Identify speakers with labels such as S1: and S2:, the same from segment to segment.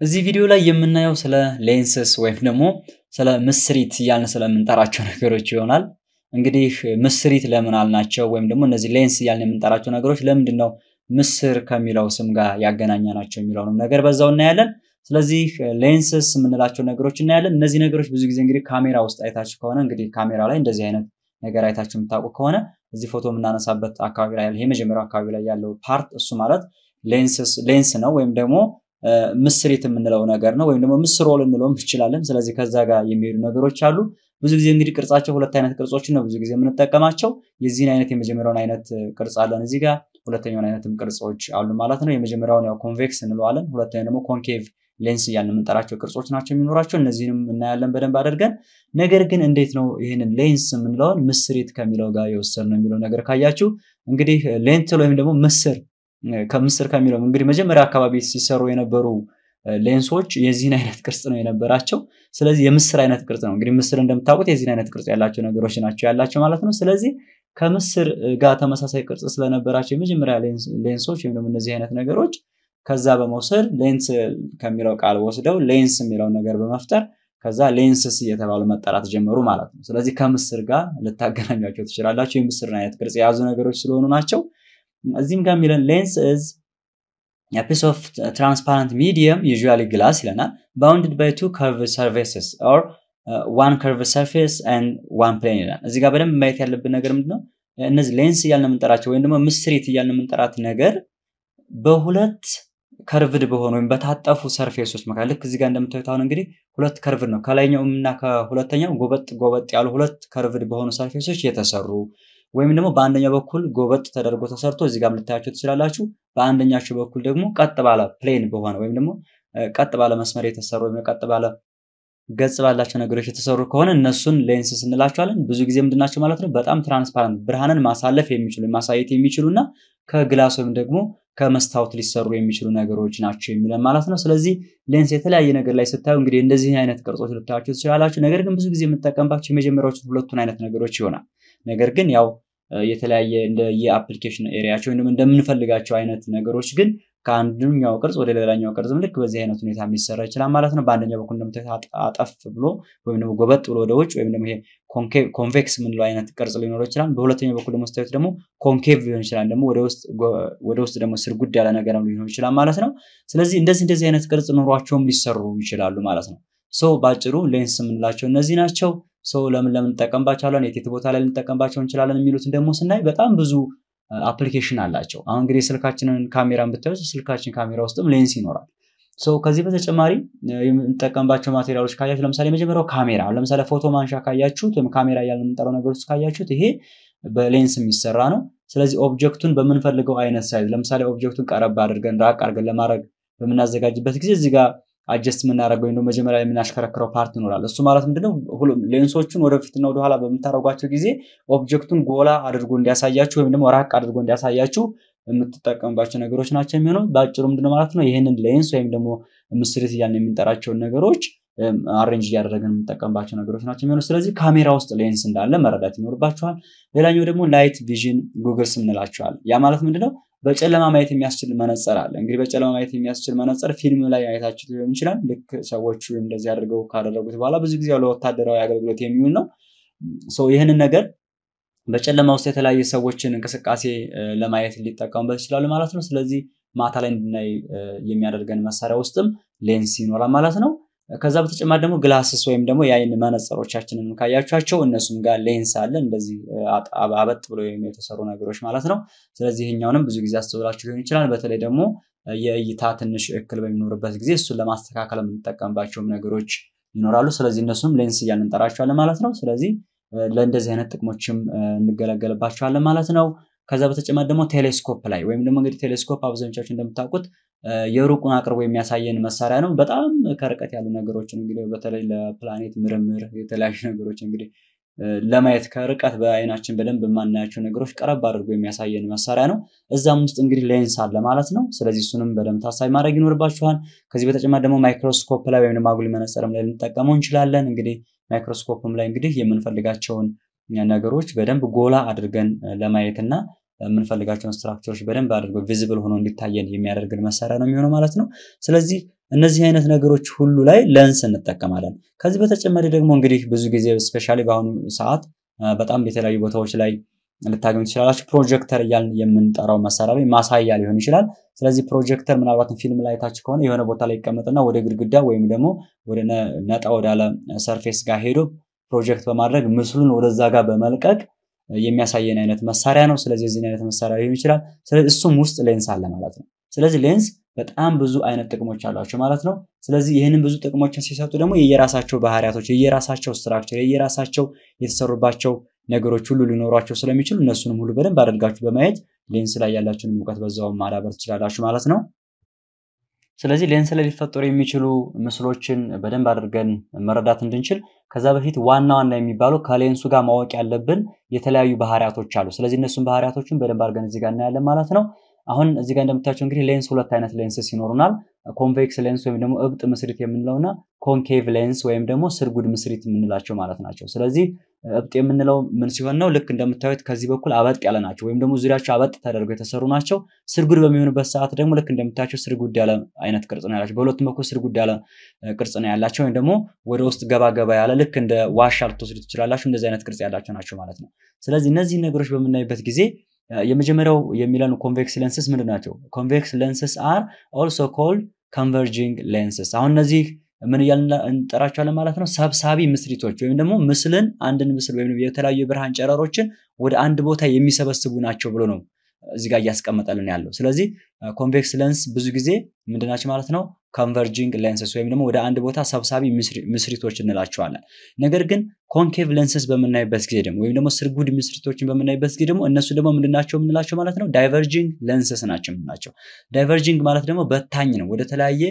S1: እዚህ ቪዲዮ ላይ የምናየው ስለ ሌንስስ ወይም ደግሞ ስለ ምስሪት እያልን ስለምንጠራቸው ነገሮች ይሆናል። እንግዲህ ምስሪት ለምን አልናቸው? ወይም ደግሞ እነዚህ ሌንስ እያልን የምንጠራቸው ነገሮች ለምንድን ነው ምስር ከሚለው ስም ጋር ያገናኘናቸው የሚለውንም ነገር በዛው እናያለን። ስለዚህ ሌንስስ የምንላቸው ነገሮች እናያለን። እነዚህ ነገሮች ብዙ ጊዜ እንግዲህ ካሜራ ውስጥ አይታችሁ ከሆነ እንግዲህ ካሜራ ላይ እንደዚህ አይነት ነገር አይታችሁ የምታውቁ ከሆነ እዚህ ፎቶ የምናነሳበት አካባቢ ላይ የመጀመሪያው አካባቢ ላይ ያለው ፓርት እሱ ማለት ሌንስ ነው ወይም ደግሞ ምስሪት የምንለው ነገር ነው። ወይም ደግሞ ምስሮ ልንለውም እንችላለን። ስለዚህ ከዛ ጋር የሚሄዱ ነገሮች አሉ። ብዙ ጊዜ እንግዲህ ቅርጻቸው ሁለት አይነት ቅርጾችን ነው ብዙ ጊዜ የምንጠቀማቸው። የዚህን አይነት የመጀመሪያውን አይነት ቅርጽ አለን እዚህ ጋር፣ ሁለተኛውን አይነትም ቅርጾች አሉ ማለት ነው። የመጀመሪያውን ያው ኮንቬክስ እንለዋለን። ሁለተኛው ደግሞ ኮንኬቭ ሌንስ እያልን የምንጠራቸው ቅርጾች ናቸው የሚኖራቸው። እነዚህንም እናያለን በደንብ አድርገን። ነገር ግን እንዴት ነው ይህንን ሌንስ የምንለውን ምስሪት ከሚለው ጋር የወሰድነው የሚለው ነገር ካያችሁ እንግዲህ ሌንትል ወይም ደግሞ ምስር ከምስር ከሚለው እንግዲህ መጀመሪያ አካባቢ ሲሰሩ የነበሩ ሌንሶች የዚህን አይነት ቅርጽ ነው የነበራቸው። ስለዚህ የምስር አይነት ቅርጽ ነው እንግዲህ ምስር እንደምታውቁት የዚህን አይነት ቅርጽ ያላቸው ነገሮች ናቸው ያላቸው ማለት ነው። ስለዚህ ከምስር ጋር ተመሳሳይ ቅርጽ ስለነበራቸው የመጀመሪያ ሌንሶች ወይም ደግሞ እነዚህ አይነት ነገሮች ከዛ በመውሰድ ሌንስ ከሚለው ቃል ወስደው ሌንስ የሚለውን ነገር በመፍጠር ከዛ ሌንስስ እየተባሉ መጠራት ጀመሩ ማለት ነው። ስለዚህ ከምስር ጋር ልታገናኟቸው ትችላላቸው። የምስርን አይነት ቅርጽ የያዙ ነገሮች ስለሆኑ ናቸው። እዚህም ጋር የሚለን ሌንስ ኢዝ ፒስ ኦፍ ትራንስፓረንት ሚዲየም ዩዥዋሊ ግላስ ይለናል ባውንድድ ባይ ቱ ከርቭ ሰርፌስስ ኦር ዋን ከርቭ ሰርፌስ ኤንድ ዋን ፕሌን ይላል። እዚህ ጋር በደንብ ማየት ያለብን ነገር ምንድነው? እነዚህ ሌንስ እያልን የምንጠራቸው ወይም ደግሞ ምስሪት እያልን የምንጠራት ነገር በሁለት ከርቭድ በሆኑ ወይም በታጠፉ ሰርፌሶች መካከል ልክ እዚህ ጋር እንደምታዩት አሁን እንግዲህ ሁለት ከርቭድ ነው ከላይኛው እና ከሁለተኛው ጎበጥ ጎበጥ ያሉ ሁለት ከርቭድ በሆኑ ሰርፌሶች የተሰሩ ወይም ደግሞ በአንደኛው በኩል ጎበጥ ተደርጎ ተሰርቶ እዚህ ጋር ልታያቸው ትችላላችሁ። በአንደኛቸው በኩል ደግሞ ቀጥ ባለ ፕሌን በሆነ ወይም ደግሞ ቀጥ ባለ መስመር የተሰሩ ወይም ቀጥ ባለ ገጽ ባላቸው ነገሮች የተሰሩ ከሆነ እነሱን ሌንስስ እንላቸዋለን። ብዙ ጊዜ ምንድናቸው ማለት ነው? በጣም ትራንስፓረንት ብርሃንን ማሳለፍ የሚችሉ ማሳየት የሚችሉ እና ከግላስ ወይም ደግሞ ከመስታወት ሊሰሩ የሚችሉ ነገሮች ናቸው የሚለን ማለት ነው። ስለዚህ ሌንስ የተለያየ ነገር ላይ ስታዩ እንግዲህ እንደዚህ አይነት ቅርጾች ልታያቸው ትችላላችሁ። ነገር ግን ብዙ ጊዜ የምጠቀምባቸው የመጀመሪያዎቹ ሁለቱን አይነት ነገሮች ይሆናል። ነገር ግን ያው የተለያየ እንደ የአፕሊኬሽን ኤሪያቸው ወይም እንደምንፈልጋቸው አይነት ነገሮች ግን ከአንደኛው ቅርጽ ወደ ሌላኛው ቅርጽም ልክ በዚህ አይነት ሁኔታ ሊሰራ ይችላል ማለት ነው። በአንደኛው በኩል እንደምታዩት አጠፍ ብሎ ወይም ደግሞ ጎበጥ ብሎ ወደ ውጭ ወይም ደግሞ ይሄ ኮንቬክስ የምንለው አይነት ቅርጽ ሊኖረው ይችላል። በሁለተኛው በኩል ደግሞ ስታዩት ደግሞ ኮንኬቭ ሊሆን ይችላል። ደግሞ ወደ ውስጥ ደግሞ ስርጉድ ያለ ነገር ሊሆን ይችላል ማለት ነው። ስለዚህ እንደዚህ እንደዚህ አይነት ቅርጽ ኖሯቸውም ሊሰሩ ይችላሉ ማለት ነው። ሶ በአጭሩ ሌንስ የምንላቸው እነዚህ ናቸው። ሰው ለምን ለምን እንጠቀምባቸዋለን፣ የት የት ቦታ ላይ ልንጠቀምባቸው እንችላለን የሚሉትን ደግሞ ስናይ በጣም ብዙ አፕሊኬሽን አላቸው። አሁን እንግዲህ ስልካችንን ካሜራን ብታዩ ስልካችን ካሜራ ውስጥም ሌንስ ይኖራል። ሰው ከዚህ በተጨማሪ የምንጠቀምባቸው ማቴሪያሎች ካያችሁ ለምሳሌ የመጀመሪያው ካሜራ ለምሳሌ ፎቶ ማንሻ ካያችሁት ወይም ካሜራ እያልን የምንጠራው ነገር ውስጥ ካያችሁት ይሄ በሌንስ የሚሰራ ነው። ስለዚህ ኦብጀክቱን በምንፈልገው አይነት ሳይዝ ለምሳሌ ኦብጀክቱን ቀረብ አድርገን ራቅ አድርገን ለማድረግ በምናዘጋጅበት ጊዜ እዚህ ጋር አጀስት የምናደርገው ወይም መጀመሪያ የምናሽከረክረው ፓርት ይኖራል። እሱ ማለት ምንድነው ሌንሶቹን ወደፊትና ወደኋላ በምታደርጓቸው ጊዜ ኦብጀክቱን ጎላ አድርጎ እንዲያሳያችሁ ወይም ደግሞ ራቅ አድርጎ እንዲያሳያችሁ የምትጠቀሙባቸው ነገሮች ናቸው የሚሆነው። በአጭሩ ምንድነው ማለት ነው ይህንን ሌንስ ወይም ደግሞ ምስሪት እያልን የምንጠራቸውን ነገሮች አሬንጅ እያደረግን የምንጠቀምባቸው ነገሮች ናቸው የሚሆነው። ስለዚህ ካሜራ ውስጥ ሌንስ እንዳለ መረዳት ይኖርባችኋል። ሌላኛው ደግሞ ላይት ቪዥን ጉግልስ እንላቸዋል። ያ ማለት ምንድነው በጨለማ ማየት የሚያስችል መነጽር አለ። እንግዲህ በጨለማ ማየት የሚያስችል መነጽር ፊልም ላይ አይታችሁ ሊሆን ይችላል። ልክ ሰዎቹ እንደዚህ አድርገው ካደረጉት በኋላ ብዙ ጊዜ ለወታደራዊ አገልግሎት የሚውል ነው። ይህንን ነገር በጨለማ ውስጥ የተለያየ ሰዎችን እንቅስቃሴ ለማየት ሊጠቀሙበት ይችላሉ ማለት ነው። ስለዚህ ማታ ላይ እንድናይ የሚያደርገን መሳሪያ ውስጥም ሌንስ ይኖራል ማለት ነው። ከዛ በተጨማሪ ደግሞ ግላስስ ወይም ደግሞ የአይን መነጽሮቻችንን ካያችኋቸው እነሱም ጋር ሌንስ አለ። እንደዚህ አበጥ ብሎ የተሰሩ ነገሮች ማለት ነው። ስለዚህ ይህኛውንም ብዙ ጊዜ አስተውላችሁ ሊሆን ይችላል። በተለይ ደግሞ የእይታ ትንሽ እክል በሚኖርበት ጊዜ እሱን ለማስተካከል የምንጠቀምባቸውም ነገሮች ይኖራሉ። ስለዚህ እነሱም ሌንስ እያልን እንጠራቸዋለን ማለት ነው። ስለዚህ ለእንደዚህ አይነት ጥቅሞችም እንገለገልባቸዋለን ማለት ነው። ከዛ በተጨማሪ ደግሞ ቴሌስኮፕ ላይ ወይም ደግሞ እንግዲህ ቴሌስኮፕ አብዛኞቻችሁ እንደምታውቁት የሩቁን አቅርቦ የሚያሳየን መሳሪያ ነው። በጣም ከርቀት ያሉ ነገሮችን እንግዲህ በተለይ ለፕላኔት ምርምር የተለያዩ ነገሮች እንግዲህ ለማየት ከርቀት በአይናችን በደንብ የማናያቸው ነገሮች ቀረብ አድርጎ የሚያሳየን መሳሪያ ነው። እዛም ውስጥ እንግዲህ ሌንስ አለ ማለት ነው። ስለዚህ እሱንም በደንብ ታሳቢ ማድረግ ይኖርባችኋል። ከዚህ በተጨማሪ ደግሞ ማይክሮስኮፕ ላይ ወይም ደግሞ አጉሊ መነጽርም ላይ ልንጠቀመው እንችላለን። እንግዲህ ማይክሮስኮፕም ላይ እንግዲህ የምንፈልጋቸውን ነገሮች በደንብ ጎላ አድርገን ለማየት እና የምንፈልጋቸውን ስትራክቸሮች በደንብ አድርገው ቪዚብል ሆኖ እንዲታየን የሚያደርግን መሳሪያ ነው የሚሆነው ማለት ነው። ስለዚህ እነዚህ አይነት ነገሮች ሁሉ ላይ ሌንስ እንጠቀማለን። ከዚህ በተጨማሪ ደግሞ እንግዲህ ብዙ ጊዜ ስፔሻሊ በአሁኑ ሰዓት በጣም የተለያዩ ቦታዎች ላይ ልታገኙ ትችላላችሁ። ፕሮጀክተር እያልን የምንጠራው መሳሪያ ላይ ማሳያ ሊሆን ይችላል። ስለዚህ ፕሮጀክተር ምናልባትም ፊልም ላይ ታች ከሆነ የሆነ ቦታ ላይ ይቀመጥና ወደ ግድግዳ ወይም ደግሞ ወደ ነጣ ወዳለ ሰርፌስ ጋር ሄዶ ፕሮጀክት በማድረግ ምስሉን ወደዛ ጋር በመልቀቅ የሚያሳየን አይነት መሳሪያ ነው። ስለዚህ የዚህን አይነት መሳሪያ ሊሆን ይችላል። ስለዚህ እሱም ውስጥ ሌንስ አለ ማለት ነው። ስለዚህ ሌንስ በጣም ብዙ አይነት ጥቅሞች አሏቸው ማለት ነው። ስለዚህ ይህንን ብዙ ጥቅሞችን ሲሰጡ ደግሞ የየራሳቸው ባህሪያቶች፣ የየራሳቸው ስትራክቸር፣ የየራሳቸው የተሰሩባቸው ነገሮች ሁሉ ሊኖሯቸው ስለሚችሉ እነሱንም ሁሉ በደንብ አድርጋችሁ በማየት ሌንስ ላይ ያላችሁን እውቀት በዛውም ማዳበር ትችላላችሁ ማለት ነው። ስለዚህ ሌንስ ላይ ሊፈጠሩ የሚችሉ ምስሎችን በደንብ አድርገን መረዳት እንድንችል ከዛ በፊት ዋና ዋና የሚባሉ ከሌንሱ ጋር ማወቅ ያለብን የተለያዩ ባህሪያቶች አሉ። ስለዚህ እነሱን ባህሪያቶችን በደንብ አድርገን እዚህ ጋር እናያለን ማለት ነው። አሁን እዚህ ጋር እንደምታቸው እንግዲህ ሌንስ ሁለት አይነት ሌንስስ ይኖሩናል። ኮንቬክስ ሌንስ ወይም ደግሞ እብጥ ምስሪት የምንለው እና ኮንኬቭ ሌንስ ወይም ደግሞ ስርጉድ ምስሪት የምንላቸው ማለት ናቸው። ስለዚህ እብጥ የምንለው ምን ሲሆን ነው? ልክ እንደምታዩት ከዚህ በኩል አበጥ ያለ ናቸው ወይም ደግሞ ዙሪያቸው አበጥ ተደርገው የተሰሩ ናቸው። ስርጉድ በሚሆኑበት ሰዓት ደግሞ ልክ እንደምታያቸው ስርጉድ ያለ አይነት ቅርጽ ነው ያላቸው። በሁለቱም በኩል ስርጉድ ያለ ቅርጽ ነው ያላቸው ወይም ደግሞ ወደ ውስጥ ገባ ገባ ያለ ልክ እንደ ዋሻ ልትወስዱ ትችላላችሁ። እንደዚህ አይነት ቅርጽ ያላቸው ናቸው ማለት ነው። ስለዚህ እነዚህ ነገሮች በምናይበት ጊዜ የመጀመሪያው የሚለን ኮንቬክስ ሌንስስ ምንድን ናቸው? ኮንቬክስ ሌንስስ አር ኦልሶ ኮልድ ኮንቨርጂንግ ሌንስስ። አሁን እነዚህ ምን እያልን እንጠራቸዋለን ማለት ነው? ሰብሳቢ ምስሪቶች ወይም ደግሞ ምስልን አንድን ምስል ወይም የተለያዩ የብርሃን ጨረሮችን ወደ አንድ ቦታ የሚሰበስቡ ናቸው ብሎ ነው እዚህ ጋር እያስቀመጠልን ያለው። ስለዚህ ኮንቬክስ ሌንስ ብዙ ጊዜ ምንድናቸው ማለት ነው? ኮንቨርጂንግ ሌንስስ ወይም ደግሞ ወደ አንድ ቦታ ሰብሳቢ ምስሪቶች እንላቸዋለን። ነገር ግን ኮንኬቭ ሌንስስ በምናይበት ጊዜ ደግሞ ወይም ደግሞ ስርጉድ ምስሪቶችን በምናይበት ጊዜ ደግሞ እነሱ ደግሞ ምንድናቸው የምንላቸው ማለት ነው? ዳይቨርጂንግ ሌንስስ ናቸው የምንላቸው። ዳይቨርጂንግ ማለት ደግሞ በታኝ ነው፣ ወደ ተለያየ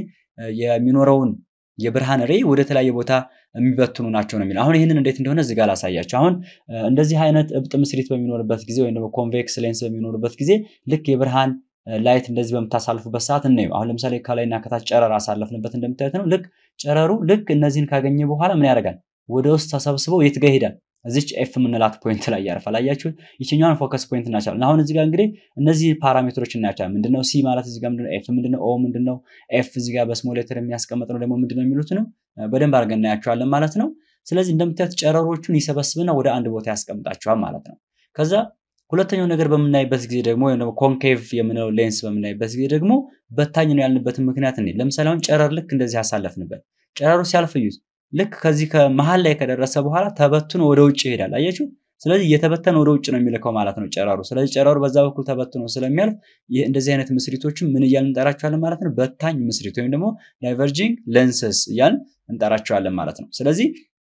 S1: የሚኖረውን የብርሃን ሬይ ወደ ተለያየ ቦታ የሚበትኑ ናቸው ነው የሚለው። አሁን ይህንን እንዴት እንደሆነ እዚህ ጋር ላሳያቸው። አሁን እንደዚህ አይነት እብጥ ምስሪት በሚኖርበት ጊዜ ወይም ደግሞ ኮንቬክስ ሌንስ በሚኖርበት ጊዜ ልክ የብርሃን ላይት እንደዚህ በምታሳልፉበት ሰዓት እናየው። አሁን ለምሳሌ ከላይና ከታች ጨረር አሳለፍንበት እንደምታዩት ነው። ልክ ጨረሩ ልክ እነዚህን ካገኘ በኋላ ምን ያደርጋል? ወደ ውስጥ ተሰብስበው የት ጋር ይሄዳል? እዚች ኤፍ የምንላት ፖይንት ላይ ያርፋል። አያችሁት? ይችኛዋን ፎከስ ፖይንት እናቻለን። አሁን እዚህ ጋር እንግዲህ እነዚህ ፓራሜትሮች እናያቸዋለን። ምንድነው ሲ ማለት እዚህ ጋር ምንድነው? ኤፍ ምንድነው? ኦ ምንድነው? ኤፍ እዚህ ጋር በስሞል ሌተር የሚያስቀምጥ ነው ደግሞ ምንድነው የሚሉት ነው በደንብ አድርገን እናያቸዋለን ማለት ነው። ስለዚህ እንደምታዩት ጨረሮቹን ይሰበስብና ወደ አንድ ቦታ ያስቀምጣቸዋል ማለት ነው። ከዛ ሁለተኛው ነገር በምናይበት ጊዜ ደግሞ ወይም ደግሞ ኮንኬቭ የምንለው ሌንስ በምናይበት ጊዜ ደግሞ በታኝ ነው ያልንበትን ምክንያት እንዴ ለምሳሌ አሁን ጨረር ልክ እንደዚህ ያሳለፍንበት ጨረሩ ሲያልፍ እዩት። ልክ ከዚህ ከመሀል ላይ ከደረሰ በኋላ ተበትኖ ወደ ውጭ ይሄዳል። አያችሁ? ስለዚህ እየተበተነ ወደ ውጭ ነው የሚልከው ማለት ነው ጨረሩ። ስለዚህ ጨረሩ በዛ በኩል ተበትኖ ስለሚያልፍ እንደዚህ አይነት ምስሪቶችን ምን እያልን እንጠራቸዋለን ማለት ነው? በታኝ ምስሪት ወይም ደግሞ ዳይቨርጂንግ ሌንስስ እያልን እንጠራቸዋለን ማለት ነው። ስለዚህ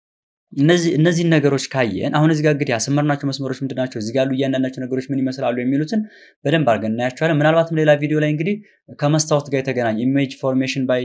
S1: እነዚህን ነገሮች ካየን አሁን እዚህ ጋር እንግዲህ ያሰመርናቸው መስመሮች ምንድን ናቸው? እዚህ ጋር ያሉ እያንዳንዳቸው ነገሮች ምን ይመስላሉ የሚሉትን በደንብ አድርገን እናያቸዋለን። ምናልባትም ሌላ ቪዲዮ ላይ እንግዲህ ከመስታወት ጋር የተገናኘ ኢሜጅ ፎርሜሽን ባይ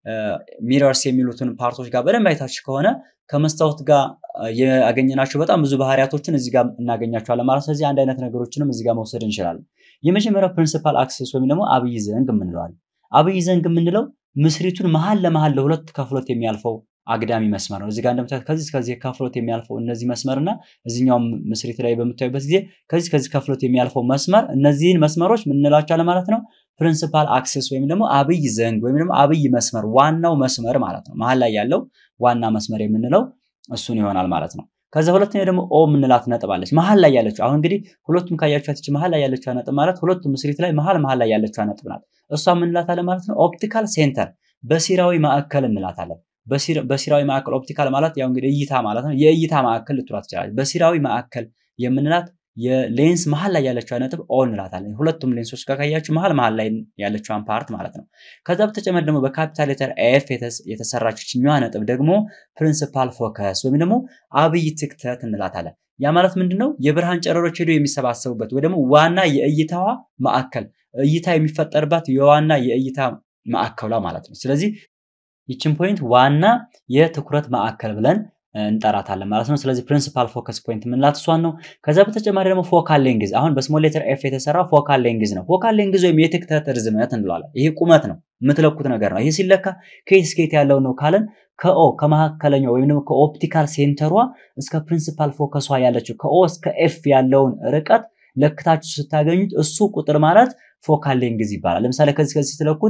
S1: ሚረርስ የሚሉትን ፓርቶች ጋር በደንብ አይታችሁ ከሆነ ከመስታወት ጋር ያገኘናቸው በጣም ብዙ ባህሪያቶችን እዚህ ጋር እናገኛቸዋለን ማለት። ስለዚህ አንድ አይነት ነገሮችንም እዚህ ጋር መውሰድ እንችላለን። የመጀመሪያው ፕሪንሲፓል አክሲስ ወይም ደግሞ አብይ ዘንግ የምንለዋል። አብይ ዘንግ የምንለው ምስሪቱን መሀል ለመሀል ለሁለት ከፍሎት የሚያልፈው አግዳሚ መስመር ነው። እዚህ ጋር እንደምታዩት ከዚህ ከዚህ ከፍሎት የሚያልፈው እነዚህ መስመር እና እዚኛው ምስሪት ላይ በምታዩበት ጊዜ ከዚህ ከዚህ ከፍሎት የሚያልፈው መስመር እነዚህን መስመሮች ምን እንላቸዋለን ማለት ነው? ፕሪንሲፓል አክሲስ ወይም ደግሞ አብይ ዘንግ ወይም ደግሞ አብይ መስመር ዋናው መስመር ማለት ነው። መሀል ላይ ያለው ዋና መስመር የምንለው እሱን ይሆናል ማለት ነው። ከዛ ሁለተኛ ደግሞ ኦ የምንላት ነጥብ አለች መሀል ላይ ያለችው። አሁን እንግዲህ ሁለቱም ካያችኋት ይቺ መሀል ላይ ያለችው ነጥብ ማለት ሁለቱም ምስሪት ላይ መሀል መሀል ላይ ያለችው ነጥብ ናት። እሷ የምንላታለን ማለት ነው ኦፕቲካል ሴንተር በሲራዊ ማዕከል እንላታለን። በሲራዊ ማዕከል ኦፕቲካል ማለት ያው እንግዲህ እይታ ማለት ነው። የእይታ ማዕከል ልትሏት ትችላለች። በሲራዊ ማዕከል የምንላት የሌንስ መሀል ላይ ያለችው ነጥብ ኦ እንላታለን። ሁለቱም ሌንሶች ጋር ካያችሁ መሀል መሀል ላይ ያለችዋን ፓርት ማለት ነው። ከዛ በተጨማሪ ደግሞ በካፒታል ሌተር ኤፍ የተሰራች ችኛዋ ነጥብ ደግሞ ፕሪንሲፓል ፎከስ ወይም ደግሞ አብይ ትክተት እንላታለን። ያ ማለት ምንድን ነው? የብርሃን ጨረሮች ሄዶ የሚሰባሰቡበት ወይ ደግሞ ዋና የእይታዋ ማዕከል እይታ የሚፈጠርባት የዋና የእይታ ማዕከሏ ማለት ነው። ስለዚህ ይችን ፖይንት ዋና የትኩረት ማዕከል ብለን እንጠራታለን ማለት ነው። ስለዚህ ፕሪንሲፓል ፎከስ ፖይንት የምንላት እሷን ነው። ከዛ በተጨማሪ ደግሞ ፎካል ሌንግዝ አሁን በስሞል ሌተር ኤፍ የተሰራ ፎካል ሌንግዝ ነው። ፎካል ሌንግዝ ወይም የትክተት ርዝመት እንለዋለን። ይሄ ቁመት ነው፣ የምትለኩት ነገር ነው። ይሄ ሲለካ ከየት እስከ የት ያለው ነው ካለን ከኦ ከመካከለኛው ወይም ደግሞ ከኦፕቲካል ሴንተሯ እስከ ፕሪንሲፓል ፎከሷ ያለችው ከኦ እስከ ኤፍ ያለውን ርቀት ለክታችሁ ስታገኙት እሱ ቁጥር ማለት ፎካል ሌንግዝ ይባላል። ለምሳሌ ከዚህ ከዚህ ስትለኩት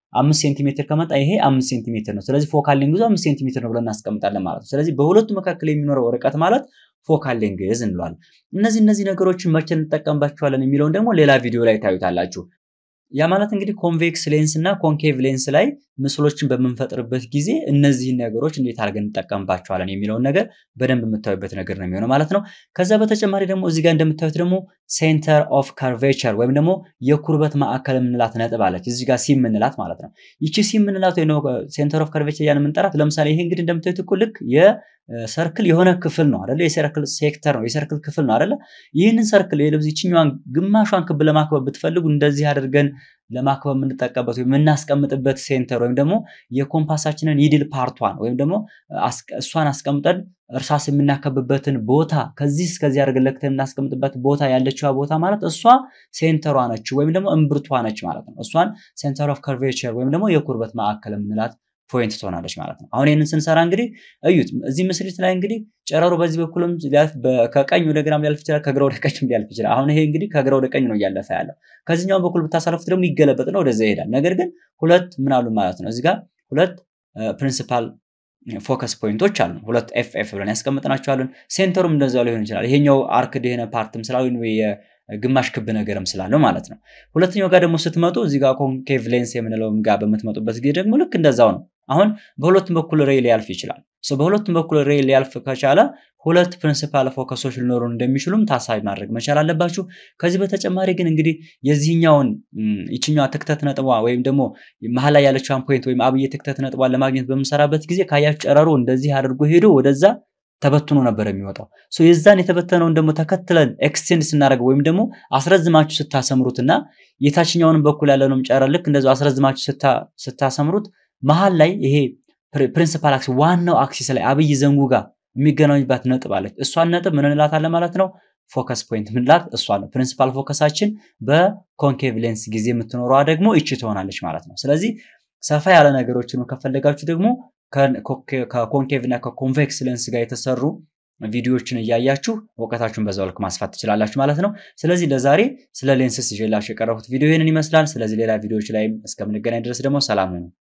S1: አምስት ሴንቲሜትር ከመጣ ይሄ አምስት ሴንቲሜትር ነው። ስለዚህ ፎካል ሌንግዙ አምስት ሴንቲሜትር ነው ብለን እናስቀምጣለን ማለት ነው። ስለዚህ በሁለቱ መካከል የሚኖረው ርቀት ማለት ፎካል ሌንግዝ እንለዋለን። እነዚህ እነዚህ ነገሮችን መቼ እንጠቀምባቸዋለን የሚለውን ደግሞ ሌላ ቪዲዮ ላይ ታዩታላችሁ። ያ ማለት እንግዲህ ኮንቬክስ ሌንስ እና ኮንኬቭ ሌንስ ላይ ምስሎችን በምንፈጥርበት ጊዜ እነዚህን ነገሮች እንዴት አድርገን እንጠቀምባቸዋለን የሚለውን ነገር በደንብ የምታዩበት ነገር ነው የሚሆነው ማለት ነው። ከዛ በተጨማሪ ደግሞ እዚህ ጋር እንደምታዩት ደግሞ ሴንተር ኦፍ ካርቬቸር ወይም ደግሞ የኩርበት ማዕከል የምንላት ነጥብ አለች እዚህ ጋር ሲ የምንላት ማለት ነው። ይቺ ሲ የምንላት ወይ ሴንተር ኦፍ ካርቬቸር ያን የምንጠራት ለምሳሌ ይሄ እንግዲህ እንደምታዩት እኮ ልክ የሰርክል የሆነ ክፍል ነው አይደለ? የሰርክል ሴክተር ነው የሰርክል ክፍል ነው አይደለ? ይህንን ሰርክል የልብስ ይችኛዋን ግማሿን ክብ ለማክበብ ብትፈልጉ እንደዚህ አድርገን ለማክበብ የምንጠቀምበት ወይም የምናስቀምጥበት ሴንተር ወይም ደግሞ የኮምፓሳችንን ይድል ፓርቷን ወይም ደግሞ እሷን አስቀምጠን እርሳስ የምናከብበትን ቦታ ከዚህ እስከዚህ አድርገን ለክተን የምናስቀምጥበት ቦታ ያለችዋ ቦታ ማለት እሷ ሴንተሯ ነች ወይም ደግሞ እምብርቷ ነች ማለት ነው። እሷን ሴንተር ኦፍ ከርቬቸር ወይም ደግሞ የኩርበት ማዕከል የምንላት ፖይንት ትሆናለች ማለት ነው። አሁን ይህንን ስንሰራ እንግዲህ እዩት። እዚህ ምስሪት ላይ እንግዲህ ጨረሩ በዚህ በኩልም ከቀኝ ወደ ግራም ሊያልፍ ይችላል፣ ከግራ ወደ ቀኝም ሊያልፍ ይችላል። አሁን ይሄ እንግዲህ ከግራ ወደ ቀኝ ነው እያለፈ ያለው። ከዚህኛው በኩል ብታሳልፉት ደግሞ ይገለበጥ ነው ወደዛ ይሄዳል። ነገር ግን ሁለት ምን አሉ ማለት ነው። እዚህ ጋር ሁለት ፕሪንሲፓል ፎከስ ፖይንቶች አሉ። ሁለት ኤፍ ኤፍ ብለን ያስቀምጥናቸዋለን። ሴንተሩም እንደዛው ሊሆን ይችላል። ይሄኛው አርክ የሆነ ፓርትም ስላሉ ግማሽ ክብ ነገርም ስላለው ማለት ነው። ሁለተኛው ጋር ደግሞ ስትመጡ እዚህ ጋር ኮንኬቭ ሌንስ የምንለውም ጋር በምትመጡበት ጊዜ ደግሞ ልክ እንደዛው ነው። አሁን በሁለቱም በኩል ሬይ ሊያልፍ ይችላል። በሁለቱም በኩል ሬይ ሊያልፍ ከቻለ ሁለት ፕሪንሲፓል ፎከሶች ሊኖሩን እንደሚችሉም ታሳቢ ማድረግ መቻል አለባችሁ። ከዚህ በተጨማሪ ግን እንግዲህ የዚህኛውን ይችኛዋ ትክተት ነጥቧ ወይም ደግሞ መሀል ላይ ያለችዋን ፖይንት ወይም አብዬ ትክተት ነጥቧን ለማግኘት በምሰራበት ጊዜ ካያችሁ ጨረሩ እንደዚህ አድርጎ ሄዶ ወደዛ ተበትኖ ነበር የሚወጣው። የዛን የተበተነውን ደግሞ ተከትለን ኤክስቴንድ ስናደርገው ወይም ደግሞ አስረዝማችሁ ስታሰምሩትና የታችኛውንም በኩል ያለውንም ጨረር ልክ እንደዚያው አስረዝማችሁ ስታሰምሩት መሀል ላይ ይሄ ፕሪንሲፓል አክሲስ ዋናው አክሲስ ላይ አብይ ዘንጉ ጋር የሚገናኙባት ነጥብ አለች። እሷን ነጥብ ምን እንላታለን ማለት ነው? ፎከስ ፖይንት ምንላት እሷ ነው። ፕሪንሲፓል ፎከሳችን በኮንኬቭ ሌንስ ጊዜ የምትኖረዋ ደግሞ ይቺ ትሆናለች ማለት ነው። ስለዚህ ሰፋ ያለ ነገሮችን ከፈለጋችሁ ደግሞ ከኮንኬቭ እና ከኮንቬክስ ሌንስ ጋር የተሰሩ ቪዲዮዎችን እያያችሁ እውቀታችሁን በዛው ልክ ማስፋት ትችላላችሁ ማለት ነው። ስለዚህ ለዛሬ ስለ ሌንስስ ይዤላችሁ የቀረቡት ቪዲዮ ይህንን ይመስላል። ስለዚህ ሌላ ቪዲዮዎች ላይም እስከምንገናኝ ድረስ ደግሞ ሰላም ሁኑ።